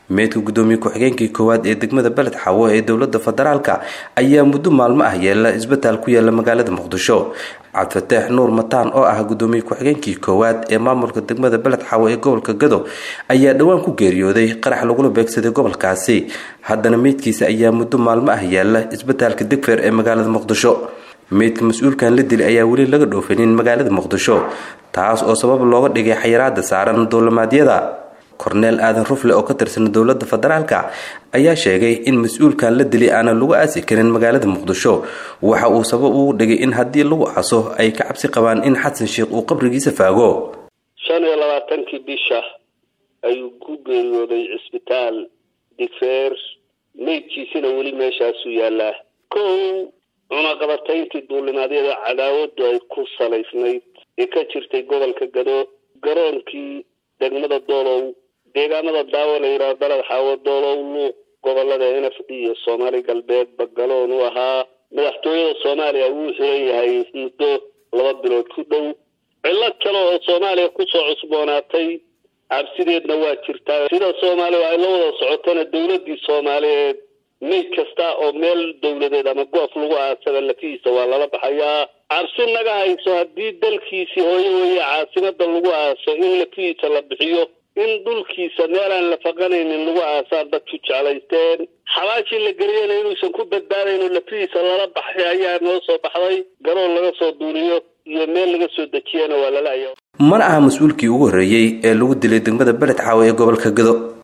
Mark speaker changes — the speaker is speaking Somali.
Speaker 1: meydka gudoomiye ku-xigeenkii koowaad ee degmada beled xawo ee dowlada federaalka ayaa muddo maalmo ah yeela isbitaal ku yaala magaalada muqdisho cabdifataax nuur mataan oo ah gudoomiye ku-xigeenkii koowaad ee maamulka degmada beled xawo ee gobolka gado ayaa dhowaan ku geeriyooday qarax lagula beegsaday gobolkaasi haddana meydkiisa ayaa muddo maalmo ah yaala isbitaalka digfeer ee magaalada muqdisho meydka mas-uulkan la dilay ayaa weli laga dhoofanin magaalada muqdisho taas oo sabab looga dhigay xayiraada saaran dowlamaadyada korneel aadan rufle oo ka tirsan dowlada federaalka ayaa sheegay in mas-uulkan la dilay aanan lagu aasi karin magaalada muqdisho waxa uu sabab ugu dhigay in haddii lagu aaso ay ka cabsi qabaan in xasan sheikh uu qabrigiisa faago
Speaker 2: shan iyo labaatankii bisha ayuu ku geeriyooday cisbitaal digfeer meydkiisina weli meeshaasuu yaalaa kow cunaqabatayntii duulimaadyada cadaawadu ay ku salaysnayd ee ka jirtay gobolka gado garoonkii degmada doolow deegaamada daawo la yidhaha baled xaawo doolow luuq gobolada n f d iyo soomaali galbeed bagaloon u ahaa madaxtooyada soomaaliya wuu xiran yahay muddo laba bilood ku dhow cillad kale oo soomaaliya kusoo cusboonaatay cabsideedna waa jirtaa sida soomaaliya ay la wada socotona dowladii soomaaliyeed meyd kasta oo meel dowladeed ama goof lagu aasaba lafihiisa waa lala baxayaa cabsi naga hayso haddii dalkiisii hooyo weeye caasimada lagu aaso in lafihiisa la bixiyo in dhulkiisa meelaan la faqanaynin lagu aasaan dadku jeclaysteen xabaashii la geliyana inuusan ku badbaadayno lafihiisa lala baxay ayaa noo soo baxday garoon laga soo duuliyo iyo meel laga soo dejiyana waa lala aya
Speaker 1: mana aha mas-uulkii ugu horreeyey ee lagu dilay degmada beled xaawo ee gobolka gado